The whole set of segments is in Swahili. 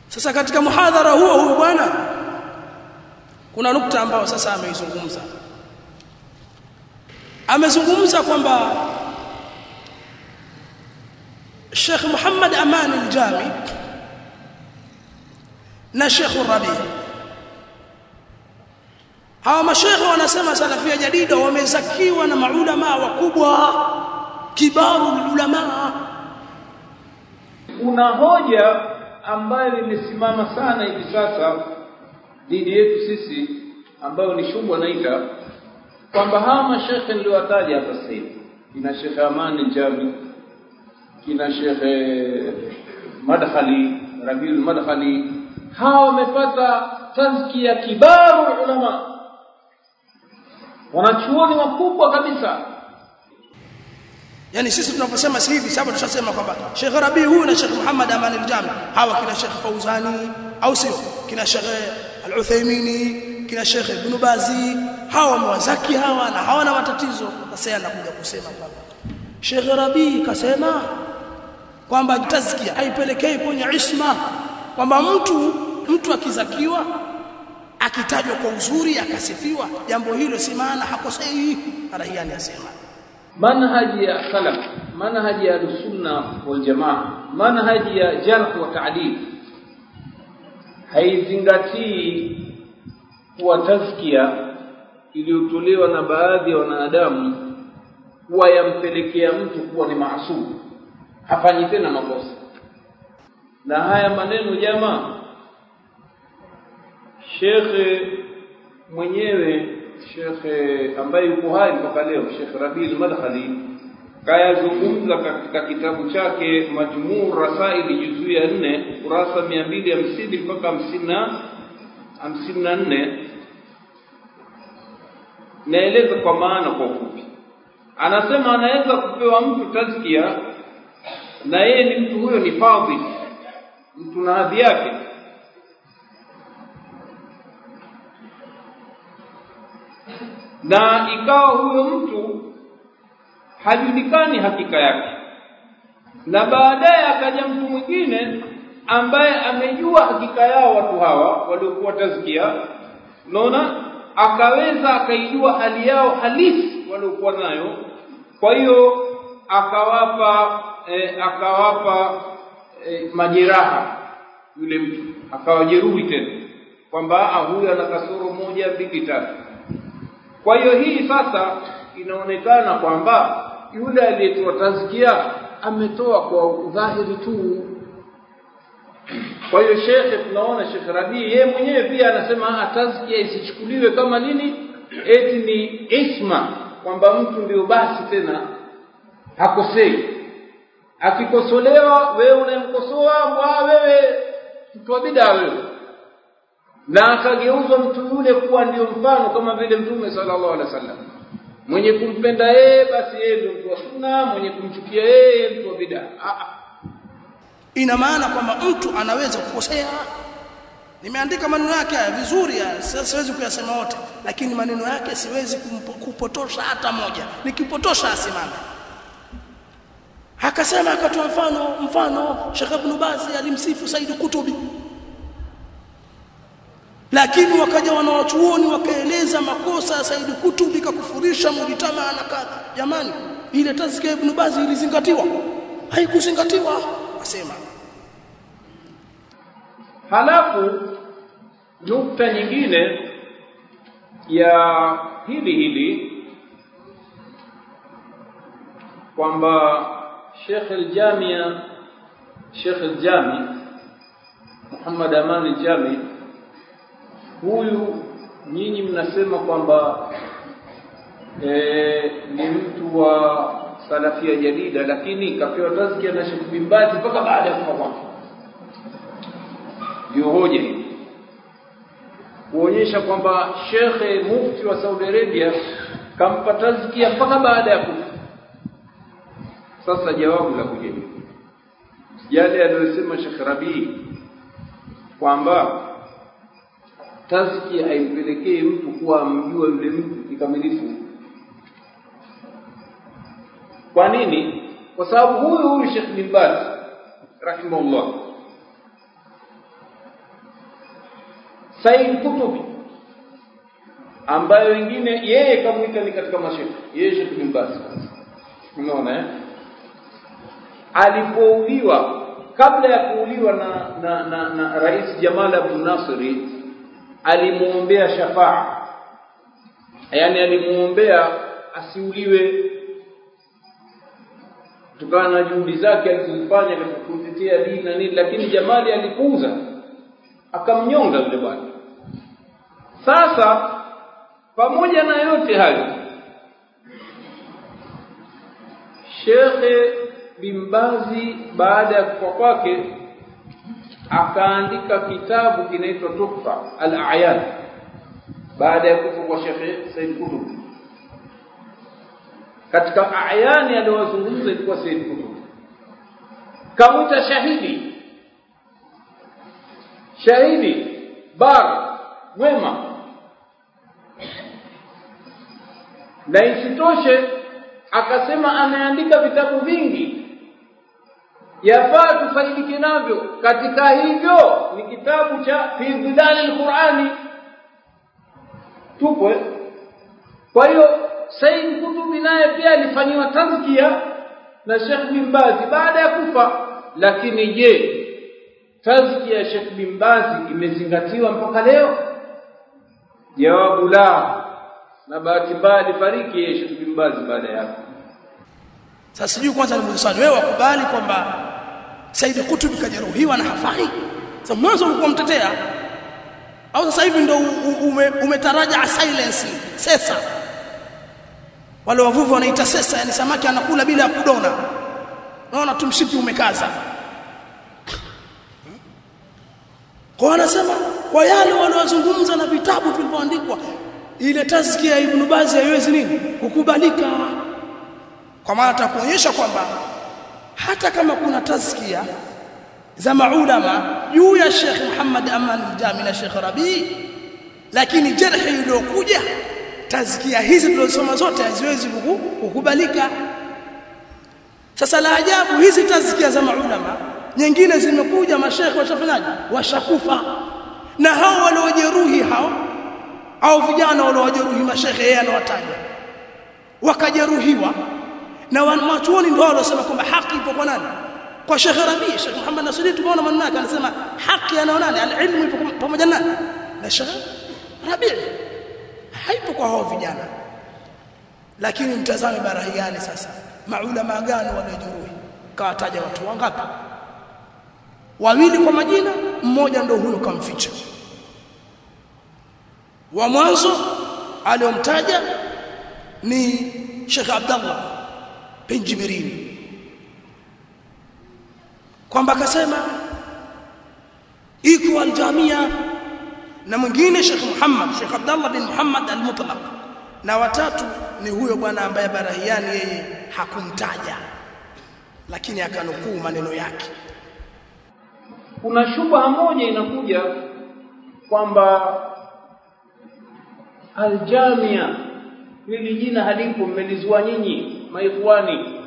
sasa katika muhadhara huo huyu bwana kuna nukta ambayo sasa ameizungumza amezungumza kwamba Sheikh Muhammad Aman al-Jami na Sheikh Rabi hawa mashekhe wanasema salafia jadida wamezakiwa na maulama wakubwa kibaru ulama kuna hoja ambayo imesimama sana hivi sasa dhidi yetu sisi ambayo ni shubha naita kwamba hawa mashekhe niliowataja hapa sasa hivi kina Sheikh Amani Jami kina Sheikh Madkhali Rabiul Madkhali hawa wamepata tazkia kibaru ulama wanachuoni wakubwa kabisa yani sisi tunaposema si hivi sababu tushasema kwamba Sheikh Rabi huyu na Sheikh Muhammad Aman al-Jami hawa kina Sheikh Fauzani au sio kina Sheikh Al-Uthaymini kina Sheikh Ibn Bazi hawa wamewazaki hawa na hawana matatizo sasa anakuja kusema kwamba Sheikh Rabi kasema kwamba tazkia haipelekei kwenye isma kwamba mtu mtu akizakiwa akitajwa kwa uzuri akasifiwa jambo hilo si maana hakosei Arahiani asema manhaji ya salaf manhaji ya sunna wal jamaa manhaji ya jarh wa ta'dil haizingatii kuwa tazkia iliyotolewa na baadhi ya wanadamu kuwa yampelekea mtu kuwa ni maasum hafanyi tena makosa na haya maneno jamaa shekhe mwenyewe shekhe ambaye yuko hai mpaka leo Sheikh Rabil Madkhali kayazungumza katika kitabu chake Majmuu Rasaili juzuu ya nne kurasa mia mbili hamsini mpaka hamsini na hamsini na nne naeleza kwa maana kwa ufupi anasema anaweza kupewa mtu tazkia na yeye ni mtu huyo ni fadhil mtu na hadhi yake na ikawa huyo mtu hajulikani hakika yake na baadaye akaja mtu mwingine ambaye amejua hakika yao watu hawa waliokuwa tazkia unaona akaweza akaijua hali yao halisi waliokuwa nayo kwa hiyo akawapa e, akawapa e, majeraha yule mtu akawajeruhi tena kwamba huyu ana kasoro moja mbili tatu kwa hiyo hii sasa inaonekana kwamba yule aliyetoa tazkia ametoa kwa udhahiri tu kwa hiyo shekhe tunaona shekhe Rabii yeye mwenyewe pia anasema tazkia isichukuliwe kama nini eti ni isma kwamba mtu ndio basi tena hakosei akikosolewa wewe unayemkosoa wewe mtu wa bidaa wewe na akageuzwa mtu yule kuwa ndio mfano kama vile mtume sallallahu alaihi wasallam mwenye kumpenda yeye basi yeye ndio mtu wa sunna mwenye kumchukia yeye mtu wa bid'a ina maana kwamba mtu anaweza kukosea nimeandika maneno yake haya vizuri siwezi kuyasema wote lakini maneno yake siwezi kupotosha hata moja nikipotosha asimame akasema akatoa mfano mfano Sheikh Ibn Bazi alimsifu Said Kutubi lakini wakaja wanawachuoni wakaeleza makosa ya Said Kutubi kakufurisha mujitama na kadha jamani ile tazkia Ibn Bazi ilizingatiwa haikuzingatiwa asema halafu nukta nyingine ya hili hili kwamba Sheikh al-Jamia Sheikh al-Jami Muhammad Aman al-Jami huyu nyinyi mnasema kwamba e, ni mtu wa salafia jadida lakini kapewa tazkia na Sheikh bin Baz mpaka baada ya kufa kwake ndio hoja hii kuonyesha kwamba shekhe mufti wa Saudi Arabia kampa tazkia mpaka baada ya kufa sasa jawabu la kujibu yale aliyosema Sheikh Rabii kwamba tazkia haimpelekei mtu kuwa amjua yule mtu kikamilifu kwa nini kwa sababu huyu huyu Sheikh bin Baz rahimahullah Said Kutubi ambaye wengine yeye kamwita ni katika mashekhe yeye Sheikh bin Baz unaona eh alipouliwa kabla ya kuuliwa na, na, na, na Rais Jamal Abdel Nasri alimuombea shafaa yani alimuombea asiuliwe kutokana na juhudi zake alizozifanya katika kutetea dini na nini lakini Jamali alipuuza akamnyonga yule bwana sasa pamoja na yote hayo Shekhe Bimbazi baada ya kufa kwake akaandika kitabu kinaitwa Tuhfa al-A'yan baada ya kufa kwa Shekhe Said Qutb katika ayani aliyowazungumza ilikuwa Said Qutb kamuita shahidi shahidi bar wema na isitoshe akasema ameandika vitabu vingi yafaa tufaidike navyo katika hivyo ni kitabu cha fi dhilali alqurani tupo kwa hiyo Said Kutubi naye pia alifanyiwa tazkia na Sheikh bin Bazi baada ya kufa lakini je tazkia ya Sheikh bin Bazi imezingatiwa mpaka leo jawabu la na bahati mbaya alifariki yeye Sheikh bin Bazi baada ya sasa sijui kwanza ni swali wewe wakubali kwamba Said Kutubi kajeruhiwa na hafai sasa mwanzo ulikuwa mtetea au sasa hivi ndio ume, umetaraja silence sasa wale wavuvi wanaita sesa yani samaki anakula bila ya kudona naona tumshipi umekaza kwa anasema kwa yale waliozungumza na vitabu vilivyoandikwa ile tazkia ya Ibn Baz haiwezi nini kukubalika kwa maana atakuonyesha kwamba hata kama kuna tazkia za maulama juu ya Sheikh Muhammad Aman al-Jami na Sheikh Rabi lakini jarhi iliyokuja tazkia hizi tulizosoma zote haziwezi kukubalika sasa la ajabu hizi tazkia za maulama nyingine zimekuja mashekhe washafanyaje washakufa na hao waliojeruhi hao au vijana waliojeruhi mashekhe yeye anawataja wakajeruhiwa na wanachuoni ndio waliosema kwamba haki ipo kwa nani kwa Sheikh Rabi Sheikh Muhammad Nasiri tumeona maneno yake anasema haki ana nani alilmu ipo pamoja nani na Sheikh Rabi haipo kwa hao vijana lakini mtazame barahi gani sasa maulama gani waliojeruhi kawataja watu wangapi wawili kwa majina mmoja ndo huyo kamficha wa mwanzo aliyomtaja ni Sheikh Abdullah bin Jibril kwamba akasema iko aljamia na mwingine Sheikh Muhammad Sheikh Abdullah bin Muhammad al-Mutlaq na watatu ni huyo bwana ambaye Barahiani yeye hakumtaja lakini akanukuu maneno yake kuna shubha moja inakuja kwamba aljamia hili jina halipo mmelizua nyinyi maikhwani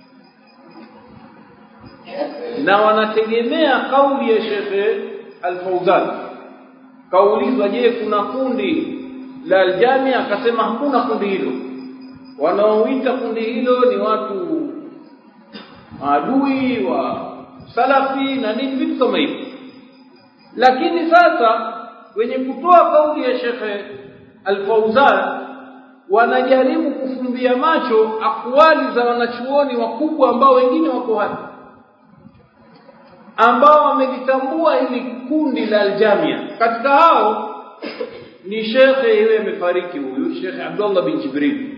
na wanategemea kauli ya Sheikh Al-Fauzan kaulizwa je kuna kundi la aljamia akasema hakuna kundi hilo wanaoita kundi hilo ni watu maadui wa salafi na nini vitu kama hivyo lakini sasa wenye kutoa kauli ya Sheikh Al-Fauzan wanajaribu kufumbia macho akwali za wanachuoni wakubwa ambao wengine wako hapa ambao wamelitambua hili kundi la aljamia katika hao ni shekhe yeye amefariki huyu Sheikh Abdullah bin Jibril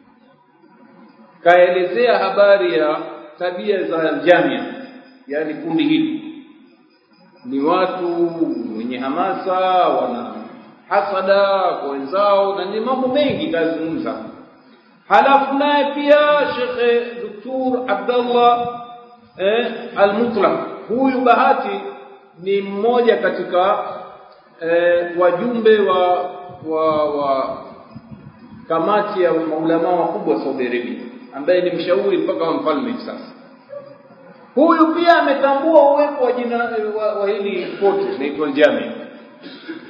kaelezea habari ya tabia za aljamia yani kundi hili ni watu wenye hamasa wana hasada kwa wenzao na ni mambo mengi kazungumza halafu naye pia Sheikh Dr. Abdullah eh, al-Mutlaq huyu bahati ni mmoja katika eh, wajumbe wa wa, wa kamati ya maulama wakubwa Saudi Arabia ambaye ni mshauri mpaka wa mfalme sasa huyu pia ametambua uwepo wa jina wa, wa hili pote inaitwa Jami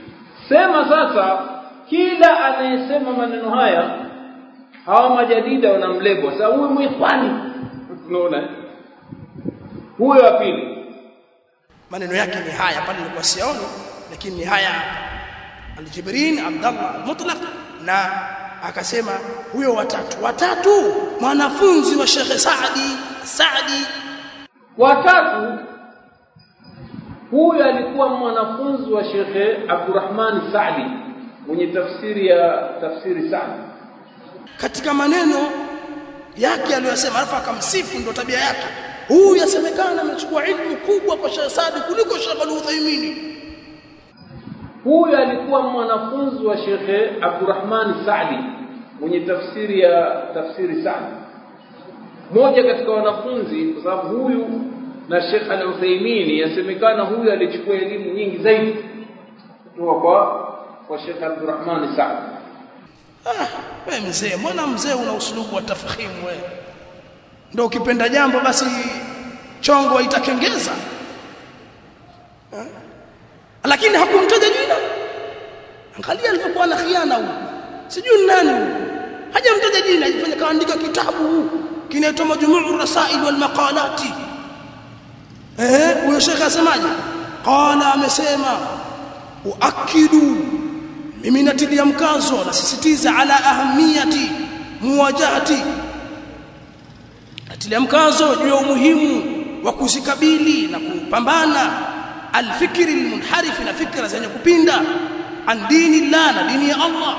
sema sasa kila anayesema maneno haya hawa majadida wanamlebwa sasa huyu mwikhwani unaona huyo wa pili maneno yake ni haya pale nilikuwa sioni lakini ni haya aljibrin abdallah almutlaq na akasema huyo watatu watatu mwanafunzi wa Sheikh Saadi Saadi watatu huyu alikuwa mwanafunzi wa Sheikh Abdurrahman Saadi mwenye tafsiri ya tafsiri Saadi katika maneno yake aliyosema alafu akamsifu ndio tabia yake huyu yasemekana amechukua ilmu kubwa kwa Sheikh Saadi kuliko Sheikh Al-Uthaymeen huyu alikuwa mwanafunzi wa Sheikh Abdurrahman Saadi mwenye tafsiri ya tafsiri Saadi moja katika wanafunzi kwa sababu huyu na Sheikh Al-Uthaymeen yasemekana huyu alichukua elimu nyingi zaidi kutoka kwa kwa Sheikh Abdurrahman Saadi ah wewe mzee mbona mzee una usulubu wa tafkhimu wewe ndio ukipenda jambo basi chongo itakengeza ha? lakini hakumtaja jina angalia alivyokuwa na khiana huyu sijui nani huyu hajamtaja jina ajifanya kaandika kitabu kinaitwa majmuu rasail wal maqalati eh huyo shekhe asemaje qala amesema uakidu mimi natilia mkazo nasisitiza ala ahamiyati muwajahati natilia mkazo juu ya umuhimu wa kuzikabili na kupambana alfikri almunharif na fikra zenye kupinda an dini Allah na dini ya Allah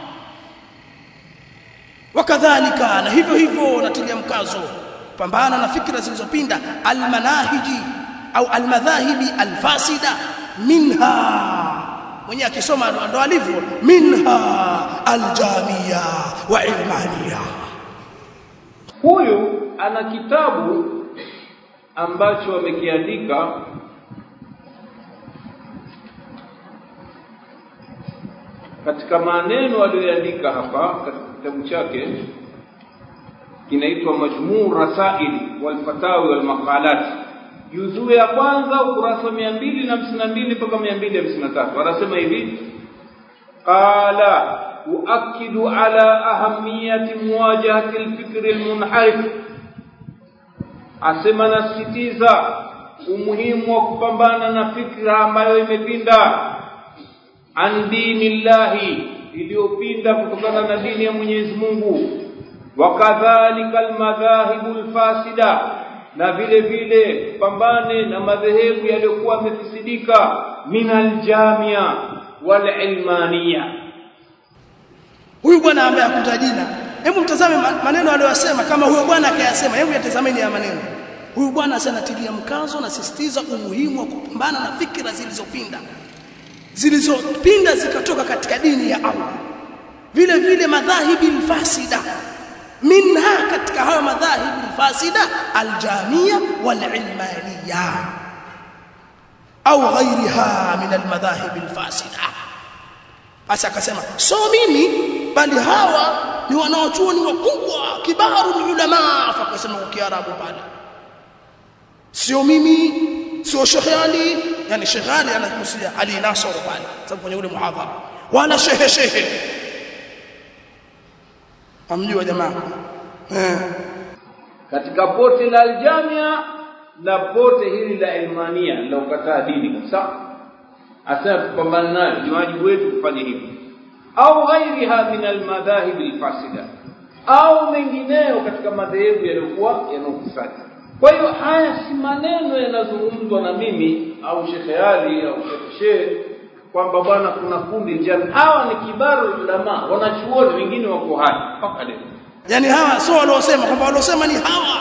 wakadhalika na hivyo hivyo natilia mkazo kupambana na fikra zilizopinda almanahiji au almadhahibi alfasida minha mwenye akisoma ndo alivyo minha aljamia wa ilmania huyu ana kitabu ambacho amekiandika katika maneno aliyoandika hapa katika kitabu chake kinaitwa Majmuu Rasail wal Fatawi wal Maqalat juzuu ya kwanza ukurasa 252 mpaka 253 anasema hivi qala uakidu ala ahamiyati muwajahati alfikri almunharif asema nasitiza umuhimu wa kupambana na fikra ambayo imepinda an dini llahi iliyopinda kutokana na dini ya Mwenyezi Mungu wakadhalika almadhahibu alfasida na vile vile pambane na madhehebu yaliyokuwa yamefisidika min aljamia walilmania huyu bwana ambaye hakuta jina hebu mtazame maneno aliyosema kama huyo bwana akayasema hebu yatazameni ya maneno huyu bwana sanatilia mkazo na sisitiza umuhimu wa kupambana na fikra zilizopinda zilizopinda zikatoka katika dini ya Allah vile vile madhahibi alfasida minha katika hayo madhahibi alfasida aljamia walilmaniya au ghairiha min almadhahibi alfasida basi akasema so mimi bali hawa ni wanaochuoni wakubwa kibaru ulama akasema kwa kiarabu pale sio mimi sio Sheikh Ali yani Sheikh Ali anakusudia Ali Nasr pale sababu kwenye ule muhadhara wala shehe shehe amjua jamaa eh katika pote la aljamia na pote hili la ilmania la ukataa dini kabisa asema tupambane nayo ni wajibu wetu kufanya hivyo au ghairiha min almadhahib alfasida au mengineyo katika madhehebu yaliyokuwa yanayofisadi kwa hiyo haya si maneno yanazungumzwa na mimi au Sheikh Ali au Sheikh Sheikh kwamba bwana kuna kundi njani hawa ni kibaru ulama wanachuoni wengine wako hai mpaka leo yani hawa sio waliosema kwamba waliosema ni hawa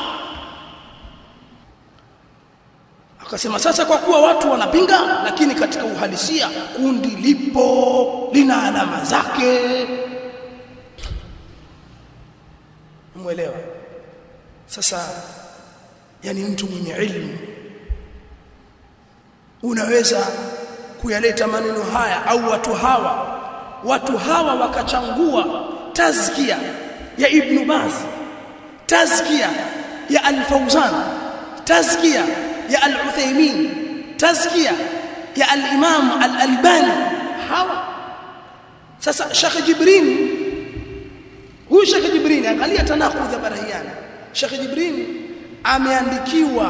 akasema sasa kwa kuwa watu wanapinga lakini katika uhalisia kundi lipo lina alama zake umeelewa sasa yani mtu mwenye ilmu unaweza kuyaleta maneno haya au watu hawa watu hawa wakachangua tazkia ya Ibn Baz tazkia ya Al-Fawzan tazkia ya Al-Uthaymeen tazkia ya Al-Imam Al-Albani hawa sasa Sheikh Jibrini huyu Sheikh Jibrini angalia tanakudh ya Barahiani Sheikh Jibrini ameandikiwa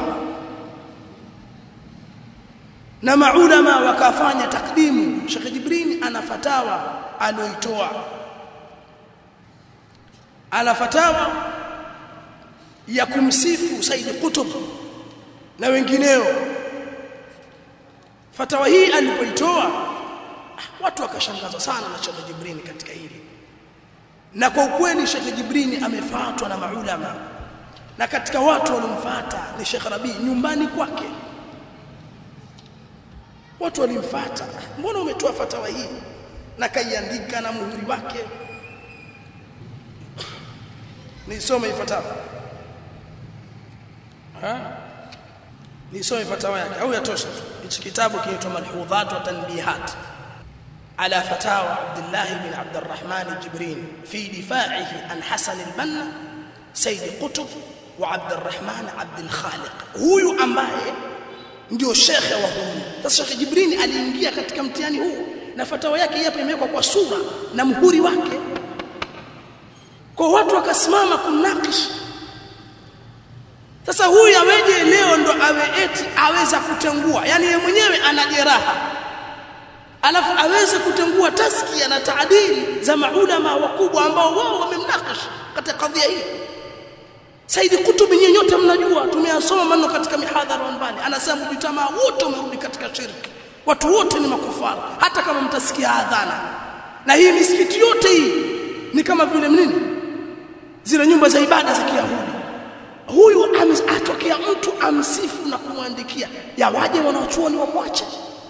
na maulama wakafanya takdimu Sheikh Jibrini ana fatawa aliyoitoa ana fatawa ya kumsifu Said Qutb na wengineo fatawa hii alipoitoa watu wakashangazwa sana na Sheikh Jibrini katika hili na kwa ukweli Sheikh Jibrini amefuatwa na maulama na katika watu waliomfuata ni Sheikh Rabi nyumbani kwake watu walimfuata mbona umetoa fatawa hii na kaiandika na muhuri wake nisome fatawa ha nisome fatawa yake au yatosha tu hichi kitabu kinaitwa malhudhat wa tanbihat على فتاوى عبد الله بن عبد الرحمن الجبرين في دفاعه عن حسن البنا سيد قطب وعبد الرحمن عبد الخالق huyu ambaye ndio shekhe wa huyu sasa Sheikh Jibrini aliingia katika mtihani huu na fatawa yake hapa imewekwa kwa sura na muhuri wake kwa watu wakasimama kumnakish sasa huyu aweje leo ndo awe eti aweza kutengua yani yeye mwenyewe ana jeraha alafu aweze kutengua taskia na taadili za maulama wakubwa ambao wao wamemnakash katika kadhia hii Saidi Kutubi nyinyi nyote mnajua tumeyasoma maneno katika mihadhara mbali anasema mjitamaa wote umerudi katika shirki watu wote ni makufara hata kama mtasikia adhana na hii misikiti yote hii ni kama vile nini zile nyumba za ibada za Kiyahudi huyu atokea mtu amsifu na kumwandikia yawaje wanaochuoni wamwache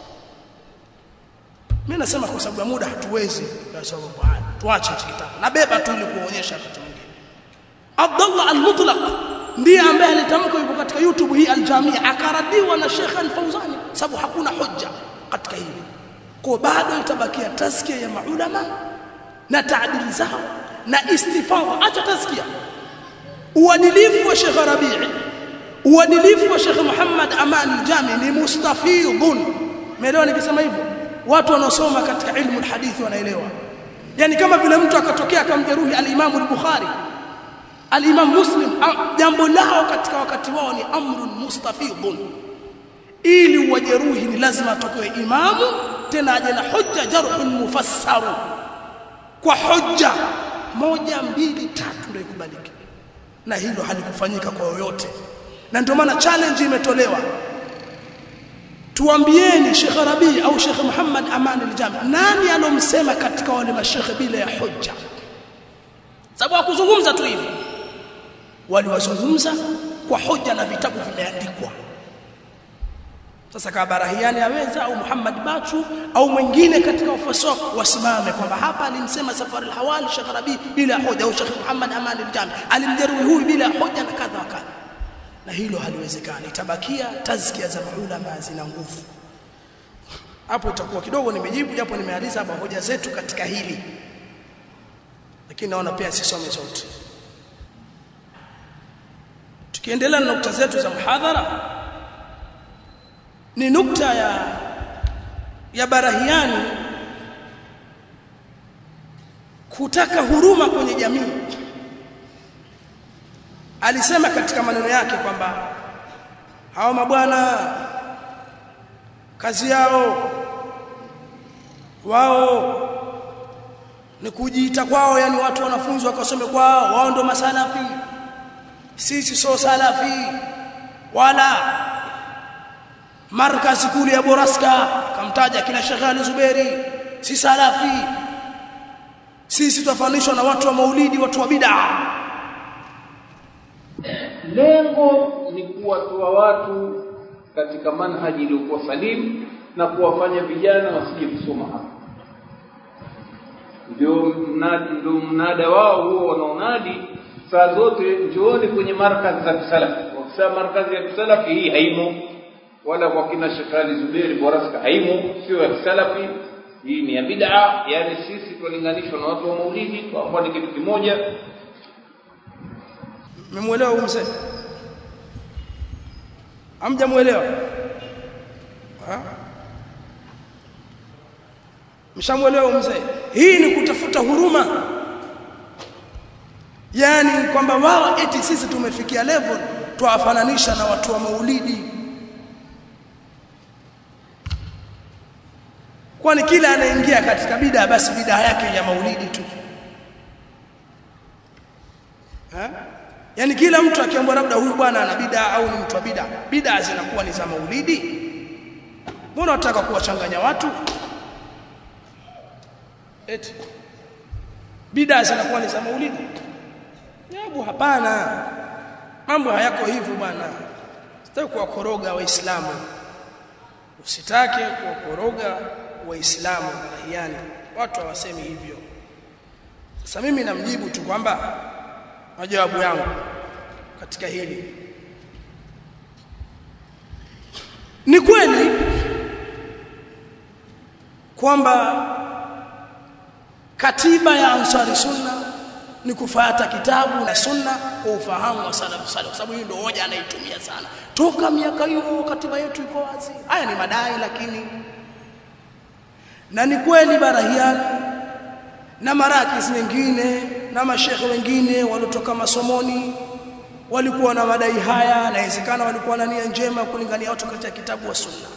mimi nasema kwa sababu ya muda hatuwezi kwa sababu haya tuache hichi kitabu nabeba tu ili kuonyesha kitu kingine Abdullah al-Mutlaq ndiye ambaye alitamka yuko katika YouTube hii al-Jamia akaradiwa na Sheikh al-Fauzani sababu hakuna hoja katika hili kwa bado itabakia taskia ya maulama na taadili zao na istifadha acha taskia uadilifu wa Sheikh Rabi'i uadilifu wa Sheikh Muhammad Aman al-Jami ni mustafidhun umeelewa nikisema hivyo watu wanaosoma katika ilmu alhadithi wanaelewa yani kama vile mtu akatokea akamjeruhi al-Imam al-Bukhari al-Imam Muslim jambo lao katika wakati wao ni amrun mustafidhun ili wajeruhi ni lazima atokewe imamu tena aje na hujja jarhun mufassaru kwa hujja moja mbili tatu ndio ikubalike na hilo halikufanyika kwa yoyote na ndio maana challenge imetolewa tuambieni Sheikh Rabi au Sheikh Muhammad Aman al-Jami nani alomsema katika wale mashekhe bila ya hujja sababu hakuzungumza tu hivi waliwazungumza kwa hoja na vitabu vimeandikwa sasa kama Barahiani aweza au Muhammad Bachu au mwingine katika wafuasi wasimame kwamba hapa alimsema Safari al-Hawali Sheikh Rabi bila hoja au Sheikh Muhammad Aman al-Jami alimjeruhi huyu bila hoja na kadha wa kadha na hilo haliwezekani itabakia tazkia za maulama zina nguvu hapo itakuwa kidogo nimejibu japo nimealiza hapa hoja zetu katika hili lakini naona pia sisome zote tukiendelea na nukta zetu za muhadhara ni nukta ya ya barahiani kutaka huruma kwenye jamii alisema katika maneno yake kwamba hao mabwana kazi yao wao ni kujiita kwao yani watu wanafunzi wakasome kwao wao ndo masalafi sisi sio salafi wala markazi kule ya Boraska kamtaja kina Sheikh Ali Zuberi si salafi sisi tufananishwa na watu wa maulidi watu wa bid'a lengo ni kuwatoa watu katika manhaji iliyokuwa salimu na kuwafanya vijana wasije kusoma hapa ndio mnadi ndio mnada wao huo wanaonadi saa zote njooni kwenye markazi za kisalafi wakisema markazi ya kisalafi hii haimo wala kwa kina Sheikh Ali Zuberi Boraska haimo sio ya kisalafi hii ni ya bid'a yani sisi tulinganishwa na watu wa maulidi kwa ni kitu kimoja Mmemwelewa huyu mzee? Hamjamuelewa? mshamuelewa mzee hii ni kutafuta huruma yani kwamba wao eti sisi tumefikia level tuwafananisha na watu wa maulidi kwani kila anaingia katika bid'a basi bid'a yake ya maulidi tu ha? yani kila mtu akiambiwa labda huyu bwana ana bid'a au ni mtu wa bid'a bid'a zinakuwa ni za maulidi mbona unataka kuwachanganya watu eti bid'a zinakuwa ni za maulidi Jabu hapana. Mambo hayako hivyo bwana. Sitaki kuwakoroga waislamu. Usitake kuwakoroga waislamu barahiani. Watu hawasemi hivyo. Sasa mimi namjibu tu kwamba majawabu yangu katika hili ni kweli kwamba katiba ya Ansari Sunna ni kufuata kitabu na sunna kwa ufahamu wa salafu salih kwa sababu hiyo ndio hoja anaitumia sana toka miaka hiyo katiba yetu iko wazi haya ni madai lakini na ni kweli barahiani na marakis nyingine na mashekhe wengine waliotoka masomoni walikuwa na madai haya inawezekana walikuwa na nia njema kulingania watu katika kitabu wa sunna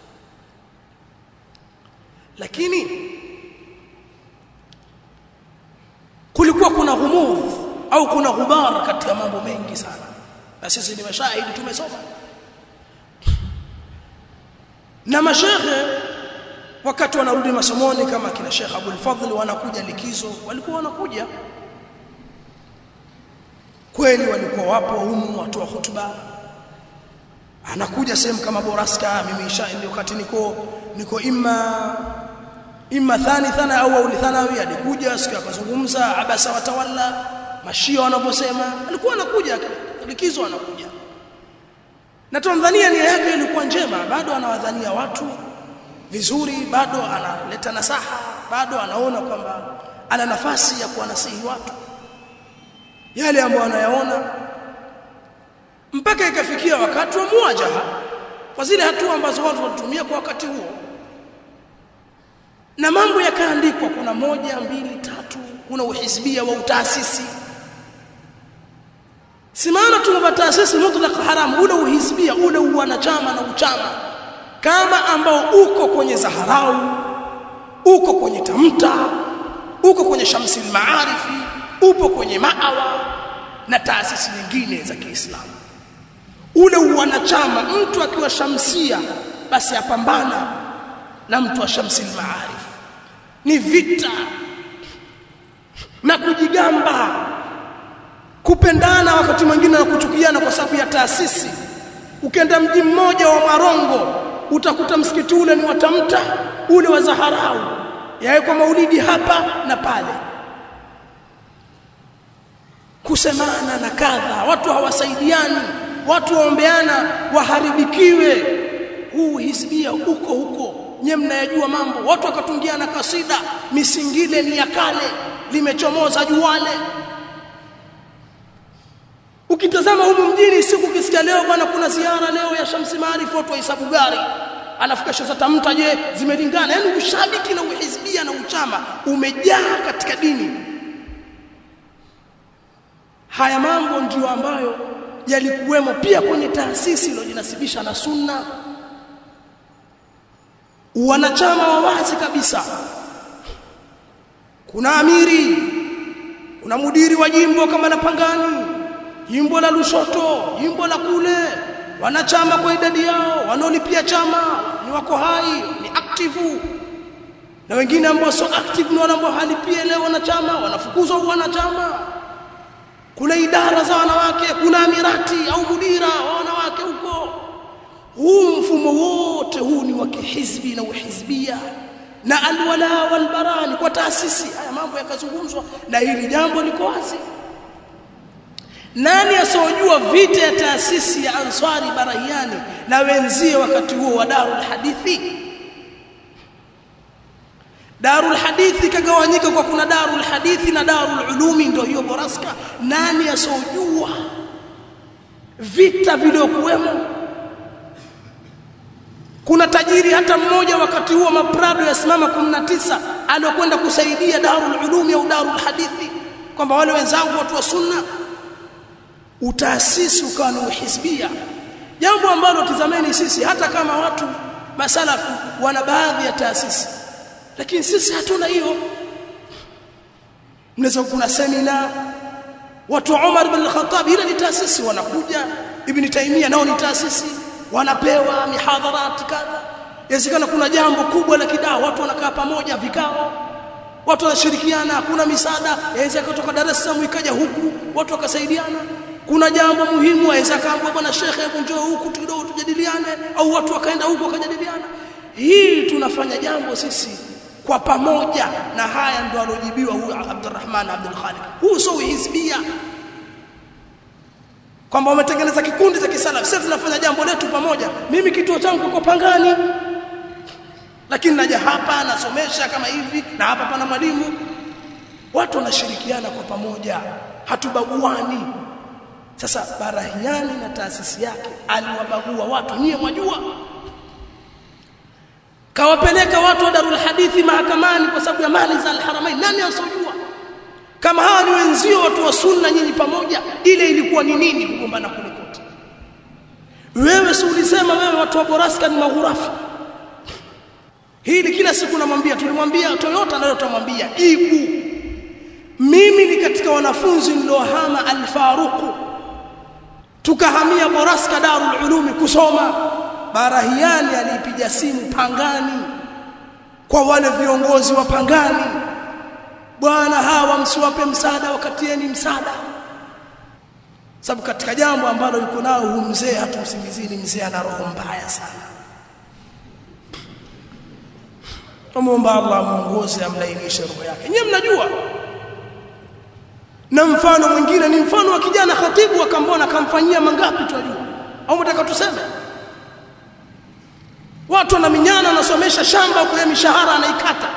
lakini kulikuwa kuna ghumudh au kuna ghubar katika mambo mengi sana na sisi ni mashahidi tumesoma na mashekhe wakati wanarudi masomoni kama kina Sheikh Abdul Fadhl wanakuja likizo walikuwa wanakuja kweli walikuwa wapo humu watu wa hutuba anakuja sehemu kama Boraska mimi isha ndio wakati niko niko imma imma thani thana au auli thanawi alikuja siku akazungumza abasa watawalla mashia wanavyosema alikuwa anakuja likizo anakuja na Tanzania nia yake ilikuwa njema bado anawadhania watu vizuri bado analeta nasaha bado anaona kwamba ana nafasi ya kuwanasihi watu yale ambayo anayaona mpaka ikafikia wakati wa muwajaha kwa zile hatua ambazo watu walitumia kwa wakati huo na mambo yakaandikwa kuna moja mbili tatu kuna uhisbia wa utaasisi si maana tuna taasisi mutlaq haram ule uhisbia ule uwanachama na uchama kama ambao uko kwenye zaharau uko kwenye tamta uko kwenye shamsi maarifi upo kwenye maawa na taasisi nyingine za Kiislamu ule uwanachama mtu akiwa shamsia basi apambana na mtu wa shamsi maarif ni vita na kujigamba kupendana wakati mwingine na kuchukiana kwa sababu ya taasisi ukenda mji mmoja wa Marongo utakuta msikiti ule ni watamta ule wa Zaharau yawekwa maulidi hapa na pale kusemana na kadha watu hawasaidiani watu waombeana waharibikiwe huu hisbia uko huko nye mnayajua mambo watu wakatungiana kasida misingile ni ya kale limechomoza juwale ukitazama humu mjini siku kisikia leo bwana kuna ziara leo ya Shamsi Maarifu watu wahesabu gari alafu kesho zatamta je zimelingana yani ushabiki na uhizbia na uchama umejaa katika dini haya mambo ndiyo ambayo yalikuwemo pia kwenye taasisi iliyojinasibisha na sunna wanachama wa wazi kabisa kuna amiri kuna mudiri wa jimbo kama la Pangani jimbo la Lushoto jimbo la kule wanachama kwa idadi yao wanaolipia chama ni wako hai ni active na wengine ambao sio active ni wale ambao halipie leo wanachama wanafukuzwa wanachama kuna idara za wanawake kuna amirati au mudira wa wanawake huko huu mfumo wote huu ni wa kihizbi na uhizbia na alwala walbarani kwa taasisi haya mambo yakazungumzwa na hili jambo liko wazi nani asiyojua vita ya taasisi ya Ansari Barahiani na wenzie wakati huo wa Darul Hadithi Darul Hadithi kagawanyika kwa kuna Darul Hadithi na Darul Ulumi ndio hiyo Boraska nani asiyojua vita vilivyokuwemo kuna tajiri hata mmoja wakati huo maprado yasimama 19 aliyokwenda kusaidia darul ulumi au darul hadithi kwamba wale wenzangu watu wa sunna utaasisi ukawa ni uhisbia jambo ambalo tizameni sisi hata kama watu masalafu wana baadhi ya taasisi lakini sisi hatuna hiyo mnaweza kuna semina watu wa Umar bin al-Khattab ile ni taasisi wanakuja Ibn Taymiyyah nao ni taasisi wanapewa mihadharat kadha inawezekana kuna jambo kubwa la kidaa watu wanakaa pamoja vikao watu wanashirikiana kuna misaada yaweza kutoka Dar es Salaam ikaja huku watu wakasaidiana kuna jambo muhimu aweza kaambia bwana shekhe hebu njoo huku kidogo tujadiliane au watu wakaenda huku wakajadiliana hii tunafanya jambo sisi kwa pamoja na haya ndio alojibiwa huyu Abdurrahman Abdul Khaliq huu sio hizbia kwamba wametengeneza kikundi cha kisalafi sisi tunafanya jambo letu pamoja mimi kituo changu kiko Pangani lakini naja hapa nasomesha kama hivi na hapa pana mwalimu watu wanashirikiana kwa pamoja hatubaguani sasa Barahiani na taasisi yake aliwabagua watu nyie mwajua kawapeleka watu wa Darul Hadithi mahakamani kwa sababu ya mali za Al-Haramain nani asojua kama hawa ni wenzio watu wa sunna nyinyi pamoja ile ilikuwa ni nini kugombana kule kote wewe si ulisema wewe watu wa Boraska ni maghurafi hili kila siku namwambia tulimwambia Toyota leo tutamwambia jibu mimi ni katika wanafunzi niliohama Al-Faruq tukahamia Boraska Darul Ulumi kusoma Barahiani alipiga simu Pangani kwa wale viongozi wa Pangani bwana hawa msiwape msaada wakatieni msaada sababu katika jambo ambalo yuko nao huyu mzee hatumsingizini mzee ana roho mbaya sana tumuomba Allah muongoze amlainishe roho yake nyewe mnajua na mfano mwingine ni mfano wa kijana khatibu akambona akamfanyia mangapi tunajua au mtaka tuseme watu wanaminyana wanasomesha shamba kwa mishahara anaikata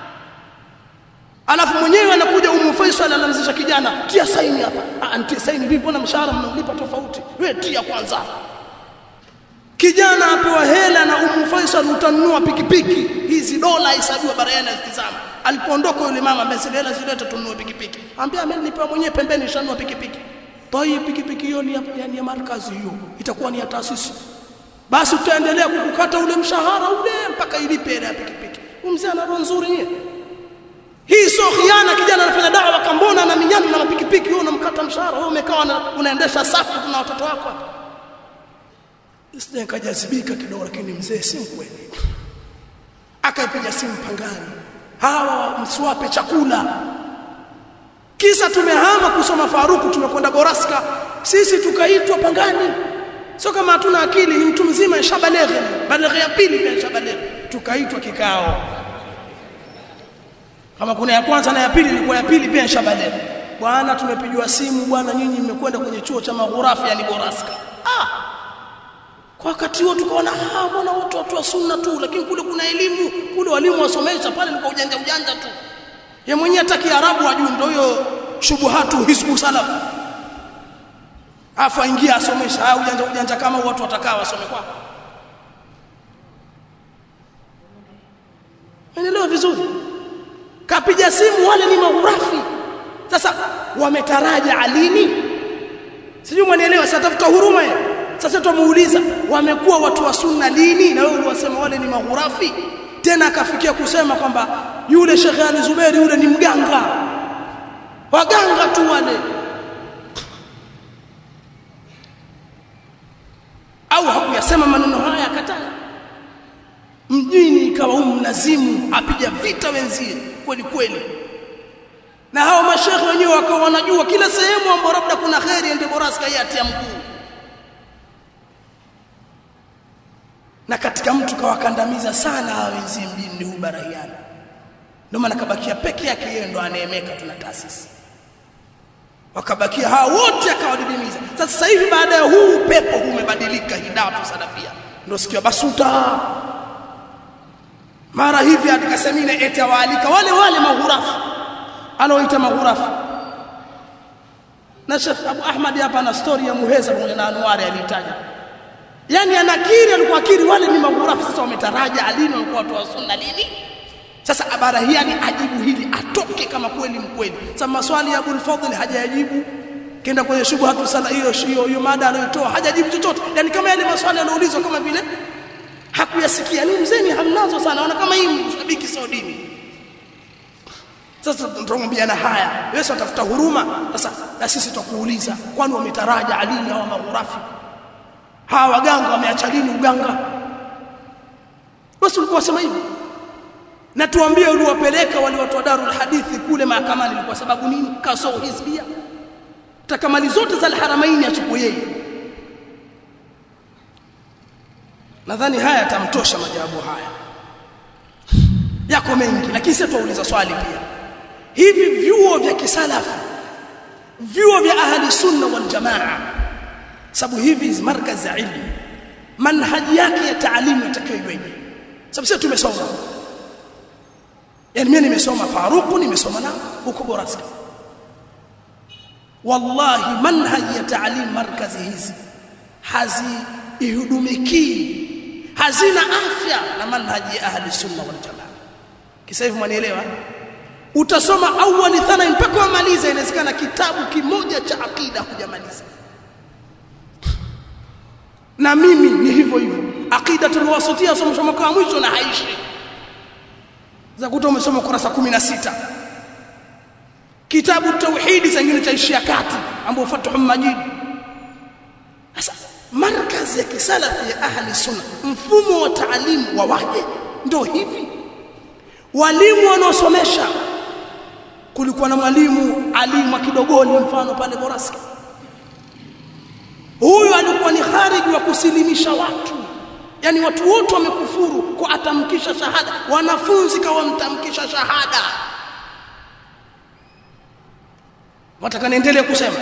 alafu mwenyewe anakuja Umu Faisal anamzisha kijana tia saini hapa ah tia saini vipi mbona mshahara mnalipa tofauti wewe tia kwanza kijana apewa hela na Umu Faisal utanunua pikipiki hizi dola hesabiwa barayana zitizama alipoondoka yule mama ambaye zile hela zileta tununue pikipiki ambia amenipa mwenyewe pembeni shanunua pikipiki toi pikipiki hiyo ni ya, ya, ya markazi hiyo itakuwa ni ya taasisi basi utaendelea kukukata ule mshahara ule mpaka ilipe hela ya pikipiki mzee ana roho nzuri yeye hii sio khiana kijana anafanya dawa kambona na minyana na mapikipiki wewe unamkata mshahara wewe umekaa unaendesha safu na watoto wako hapa Sije kajazibika kidogo lakini mzee si mkweli akaipiga simu pangani hawa msiwape chakula kisa tumehama kusoma Faruku tumekwenda Boraska sisi tukaitwa pangani sio kama hatuna akili ni mtu mzima shabaleghe baleghe ya pili pia shabaleghe tukaitwa kikao kama kuna ya kwanza na ya pili ilikuwa ya pili pia shabaleghe bwana tumepigiwa simu bwana nyinyi mmekwenda kwenye chuo cha maghurafi yani Boraska ah kwa wakati huo tukaona ah mbona watu watu wa sunna tu lakini kule kuna elimu kule walimu wasomesha pale ni kwa ujanja ujanja tu ye mwenyewe hata kiarabu ajui ndio hiyo shubuhatu hisbu salaf afa ingia asomesha ah ujanja ujanja kama watu watakaa wasome kwa Unaelewa vizuri kapiga simu wale ni maghurafi sasa wametaraja alini sijui mwanielewa sasa tafuta huruma ya sasa tumuuliza wamekuwa watu wa sunna lini na wewe uliwasema wale ni maghurafi tena akafikia kusema kwamba yule Sheikh Ali Zuberi yule ni mganga waganga tu wale au hakuyasema maneno haya akataa mjini ikawa huyu mlazimu apiga vita wenzie kweli kweli na hao mashekhe wenyewe wakawa wanajua kila sehemu ambapo labda kuna kheri ende boraska yatia mguu na katika mtu kawakandamiza sana hawa wenzie mjini huu barahiani ndio maana kabakia peke yake yeye ndo aneemeka tuna taasisi wakabakia hao wote akawadidimiza sasa hivi baada ya huu pepo umebadilika hidatu salafia ndio sikio basuta mara hivi katika semina eti awaalika wale wale maghurafi anaoita maghurafi na Sheikh Abu Ahmad hapa na story ya Muheza pamoja na Anwari alitaja yani anakiri alikuwa akiri wale ni maghurafi sasa wametaraja alini walikuwa watu wa sunna lini sasa abara hii yani ajibu hili atoke kama kweli mkweli sasa maswali ya Abul Fadhl hajayajibu kenda kwenye shubha sala hiyo hiyo hiyo mada anayotoa hajajibu chochote yani kama yale maswali yanaulizwa kama vile hakuyasikia ni mzeni hamnazo sana ona kama hii mshabiki sio dini sasa tunamwambia na haya wewe utafuta huruma sasa na sisi tutakuuliza kwani wametaraja alini hawa maghurafi hawa waganga wameacha lini uganga basi ulikuwa wasema hivi na tuambie uliwapeleka wale watu wa Darul Hadithi kule mahakamani kwa sababu nini kasoo hizbia takamali zote za al-haramaini achukue yeye nadhani haya yatamtosha majawabu haya yako mengi lakini sisi tuuliza swali pia hivi vyuo vya kisalafu vyuo vya ahli sunna wal jamaa sababu hivi markaz za ilmu manhaji yake ya taalimu itakiwa iweje sababu sisi tumesoma yani mimi nimesoma Faruku nimesoma na huko Boraska wallahi manhaji ya taalim markazi hizi hazihudumiki hazina afya na manhaji ya ahli sunna wal jamaa kisa hivi mwanielewa utasoma awali thana mpaka umalize inawezekana kitabu kimoja cha akida hujamaliza na mimi ni hivyo hivyo akida tuliwasutia somo mwaka wa mwisho na haishi za kuta umesoma kurasa 16 kitabu tauhidi zingine chaishia kati ambao Fathul Majid sasa markazi ya kisalafi ya ahli sunna mfumo wa taalimu wa waje ndio hivi walimu wanaosomesha kulikuwa na mwalimu alimu kidogoni mfano pale Boraska huyu alikuwa ni khariji wa kusilimisha watu yani watu wote wamekufuru kwa atamkisha shahada wanafunzi kawamtamkisha shahada wataka niendelee kusema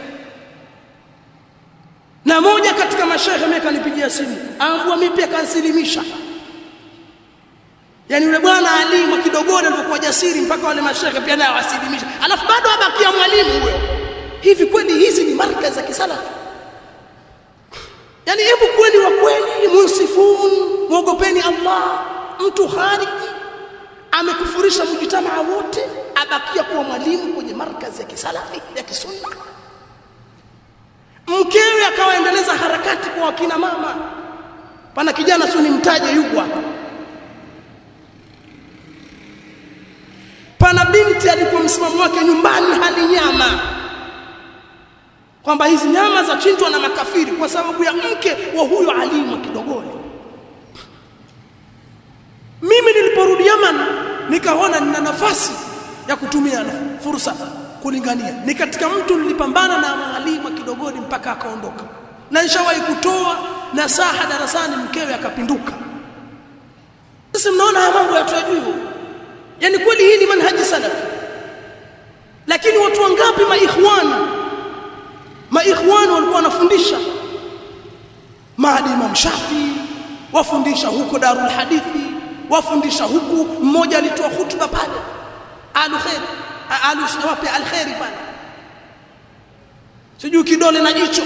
na moja katika mashehe mimi kanipigia simu ambua mimi pia kansilimisha yani yule bwana alimu kidogoni alikuwa jasiri mpaka wale mashehe pia naye wasilimisha alafu bado abakia mwalimu huyo hivi kweli hizi ni markazi za kisalafi yani hebu kweli wa kweli munsifun muogopeni Allah mtu khariji amekufurisha mjitamaa wote abakia kuwa mwalimu kwenye markazi ya kisalafi ya kisunna mkewe akawaendeleza harakati kwa wakina mama pana kijana sio nimtaje yuko hapa pana binti alikuwa msimamo wake nyumbani hali nyama kwamba hizi nyama za chinjwa na makafiri kwa sababu ya mke wa huyo alimu kidogoni mimi niliporudi Yaman nikaona nina nafasi ya kutumia fursa kulingania ni katika mtu nilipambana na mwalimu kidogoni mpaka akaondoka na nishawahi kutoa nasaha darasani mkewe akapinduka sasa mnaona haya mambo ya hivyo yani kweli hii ni manhaji salafi lakini watu wangapi maikhwani maikhwani walikuwa wanafundisha maadi Imam Shafi wafundisha huko Darul Hadithi wafundisha huku mmoja alitoa hutuba pale alu khair alu wapi alkhairi pale sijui kidole na jicho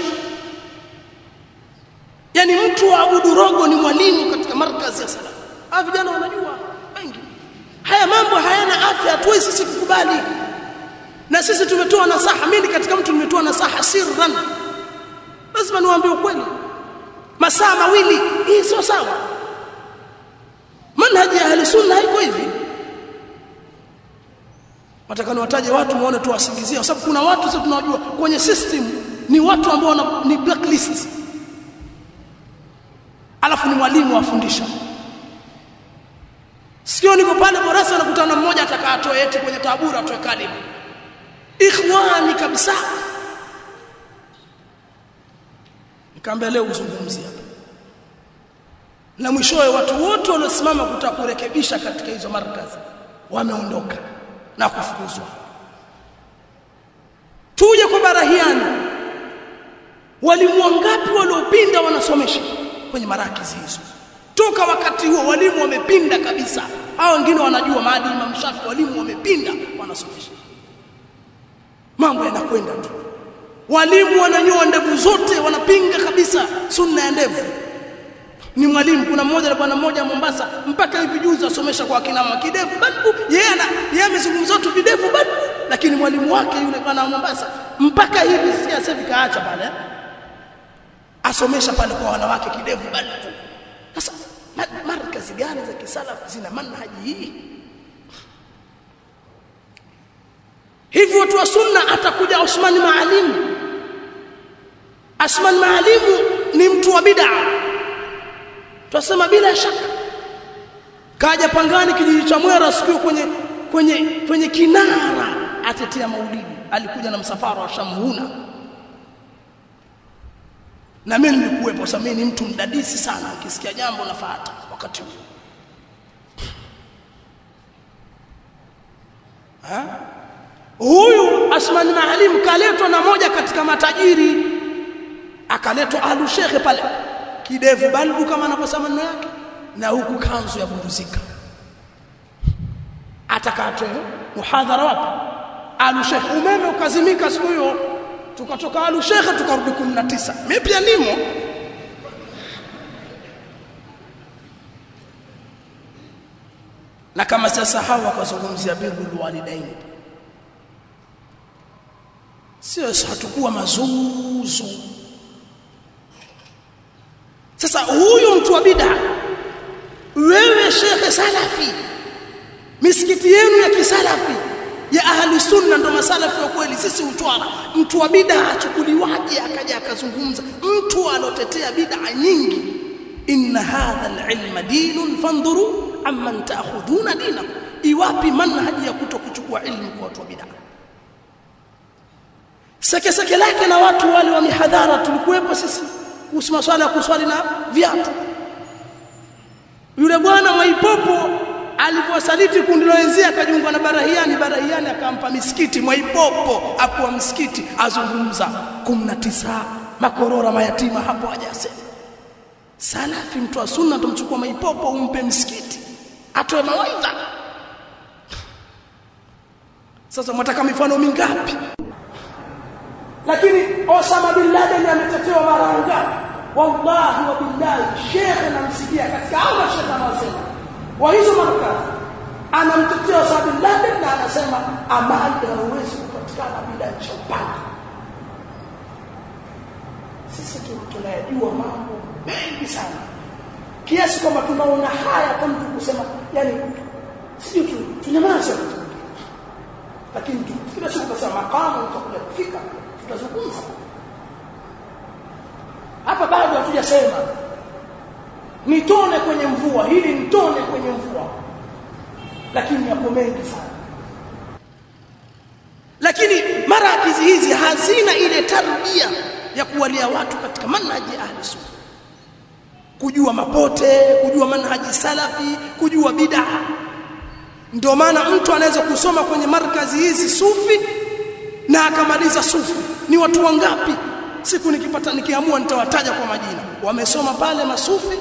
yani mtu wa Abudu Rogo ni mwalimu katika markazi ya salaf hawa vijana wanajua wengi haya mambo hayana afya hatuwezi sisi kukubali na sisi tumetoa nasaha mimi katika mtu nimetoa nasaha sirran lazima niwaambie ukweli masaa mawili hii sio sawa manhaji ya ahli sunna haiko hivi nataka niwataje watu muone tu wasingizia kwa sababu kuna watu sasa tunawajua kwenye system ni watu ambao ni blacklist alafu ni mwalimu afundisha sikio niko pale Borasa anakutana mmoja atakatoa eti kwenye tabura atoe kalimu ikhwani kabisa nikamwambia leo uzungumzie hapa na mwishowe watu wote waliosimama kutaka kurekebisha katika hizo markazi wameondoka na kufukuzwa tuje kwa barahiani walimu wangapi waliopinda wanasomesha kwenye marakizi hizo toka wakati huo walimu wamepinda kabisa hao wengine wanajua maadili Imam Shafi walimu wamepinda wanasomesha mambo yanakwenda tu walimu wananyoa ndevu zote wanapinga kabisa sunna ya ndevu ni mwalimu kuna mmoja bwana mmoja Mombasa mpaka hivi juzi asomesha kwa akina mama kidevu bado yeye ana yeye amezungumza tu videvu bado lakini mwalimu wake yule bwana wa Mombasa mpaka hivi sikia sasa kaacha pale asomesha pale kwa wanawake kidevu bado sasa markazi gani za kisalafu zina manhaji hii hivi watu wa sunna atakuja Osman Maalimu Osman Maalimu ni mtu wa bid'a Twasema bila shaka kaja pangani kijiji cha Mwera siku kwenye kwenye kwenye kinara atetea maulidi alikuja na msafara wa Shamhuna na mimi nilikuwepo sasa mimi ni mtu mdadisi sana ukisikia jambo nafuata wakati huo ha huyu Asman Maalim kaletwa na moja katika matajiri akaletwa alu shekhe pale kidevu balbu kama anavyosema maneno yake na huku kanzu ya buruzika atakatwe muhadhara wapi alu shekhe umeme ukazimika siku hiyo tukatoka alu shekhe tukarudi 19 mimi pia nimo na kama sasa hawa wakazungumzia birrul walidaini sio hatakuwa mazuzu sasa huyu mtu wa bid'a wewe shekhe salafi misikiti yenu ya kisalafi ya ahli sunna ndo masalafi wa kweli sisi utwala mtu wa bid'a achukuliwaje akaja akazungumza mtu alotetea bid'a nyingi inna hadha alilma dinun fandhuru amman ta'khuduna dinakum iwapi manhaji ya kutokuchukua ilmu kwa watu wa bid'a seke seke lake na watu wale wa mihadhara tulikuwepo sisi kuhusu maswala ya kuswali na viatu yule bwana Mwaipopo aliposaliti kundi loenzia akajiunga na Barahiani Barahiani akampa misikiti Mwaipopo akuwa msikiti azungumza 19 makorora mayatima hapo hajasema salafi mtu wa sunna tumchukua Mwaipopo umpe msikiti atoe mawaidha sasa mwataka mifano mingapi lakini Osama bin Laden ametetewa mara ngapi wallahi wa billahi shekhe namsikia katika hao shekhe anasema wa hizo markazi anamtetea Osama bin Laden na anasema amani haiwezi kupatikana bila nchi upande sisi tunayajua mambo mengi sana kiasi kwamba tunaona haya kwa mtu kusema yani sio tu tunyamaze lakini kila siku kasema makamu utakuja kufika tutazungumza hapa bado hatujasema nitone kwenye mvua hili nitone kwenye mvua lakini yako mengi sana lakini marakizi hizi hazina ile tarbia ya kuwalia watu katika manhaji ya ahli sunna kujua mapote kujua manhaji salafi kujua bid'a ndio maana mtu anaweza kusoma kwenye markazi hizi sufi na akamaliza sufi ni watu wangapi siku nikipata nikiamua nitawataja kwa majina wamesoma pale masufi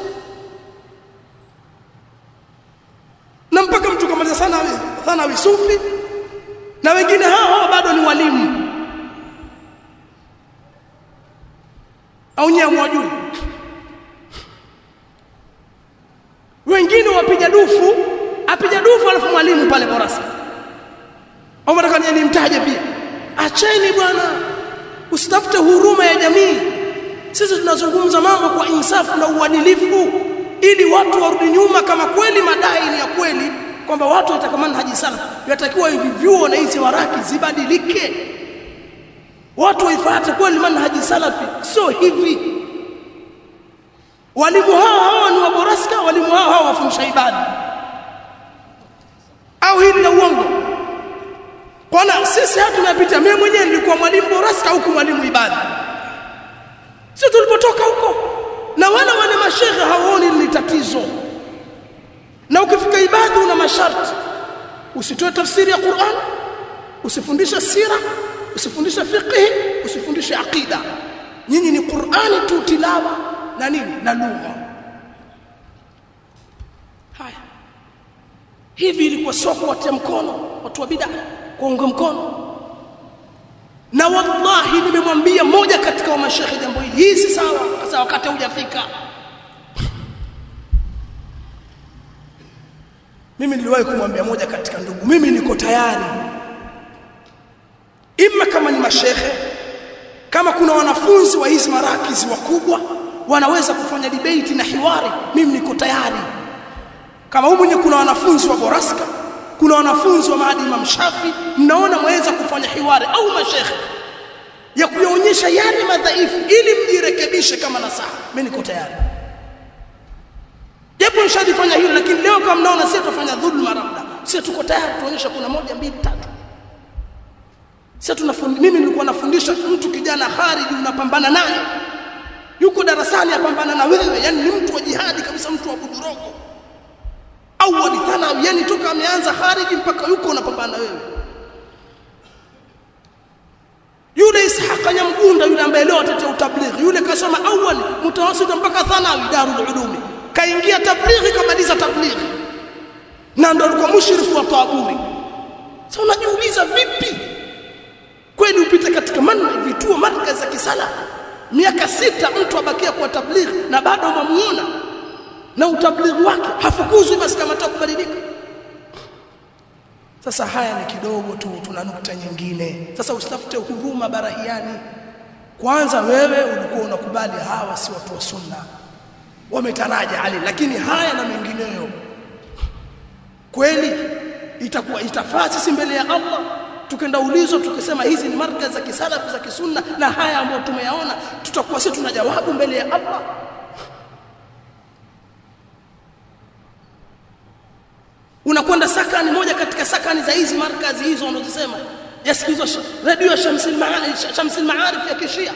na mpaka mtu kamaliza sana sana sufi na wengine hao hao bado ni walimu au nyewe mwajui wengine wapiga dufu apiga dufu alafu mwalimu pale borasa au nataka nimtaje pia acheni bwana usitafute huruma ya jamii sisi tunazungumza mambo kwa insafu na uadilifu ili watu warudi nyuma kama kweli madai ni ya kweli kwamba watu watakamana haji sana yatakiwa hivi vyuo na hizi waraki zibadilike watu waifuate kweli manhaji salafi sio hivi walimu hao hao ni waboraska walimu hao hao wafundisha ibada au hili la uongo Kwana sisi hatu tunapita mimi mwenyewe nilikuwa mwalimu boraska huku mwalimu ibada. Sio tulipotoka huko. Na wala wale mashehe hawaoni ni tatizo. Na ukifika ibada una masharti. Usitoe tafsiri ya Qur'an, usifundishe sira, usifundishe fiqh, usifundishe aqida. Nyinyi ni Qur'ani tu tilawa na nini? Na lugha. Haya. Hivi ilikuwa sio kuwatia mkono watu wa bid'a kuunga mkono na wallahi nimemwambia moja katika wa mashehe jambo hili hii si sawa sasa wakati hujafika mimi niliwahi kumwambia moja katika ndugu mimi niko tayari ima kama ni mashehe kama kuna wanafunzi wa hizi marakizi wakubwa wanaweza kufanya debate na hiwari mimi niko tayari kama humu nye kuna wanafunzi wa Boraska kuna wanafunzi wa Maadi Imam Shafi mnaona mwaweza kufanya hiwari au mashekhe ya kuyaonyesha yale madhaifu ili mjirekebishe kama nasaha mimi niko tayari japo nishajifanya hilo lakini leo kama mnaona sisi tutafanya dhulma labda sisi tuko tayari tuonyesha kuna moja mbili tatu sasa tunafundi mimi nilikuwa nafundisha mtu kijana khariji unapambana naye yuko darasani apambana na wewe yani ni mtu wa jihadi kabisa mtu wa budurogo au walithana yani toka ameanza khariji mpaka yuko unapambana na wewe yule Ishaq Nyamgunda yule ambaye leo atatia utablighi yule kasoma awali mutawasit mpaka thanawi darul ulumi kaingia tablighi kamaliza tablighi na ndo alikuwa mushrifu wa taburi sasa unajiuliza vipi kweli upite katika manna vituo markaz za kisala miaka sita mtu abakia kwa tablighi na bado unamuona na utablighi wake hafukuzwi basi kama atakubadilika sasa haya ni kidogo tu tuna nukta nyingine sasa usitafute huruma barahiani kwanza wewe ulikuwa unakubali hawa si watu wa sunna wametaraja ali lakini haya na mengineyo kweli itakuwa itafaa sisi mbele ya Allah tukenda ulizo tukisema hizi ni markaz za kisalafu za kisunna na haya ambayo tumeyaona tutakuwa sisi tuna jawabu mbele ya Allah unakwenda sakani moja katika sakani za hizi markazi hizo wanazosema yasikizwa radio Shamsil Maarif Shamsil Maarif ya kishia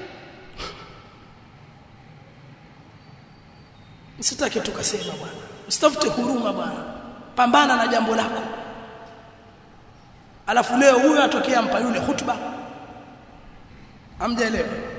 Usitake tukasema bwana usitafute huruma bwana pambana na jambo lako alafu leo huyo atokea mpa yule hutuba amjaelewa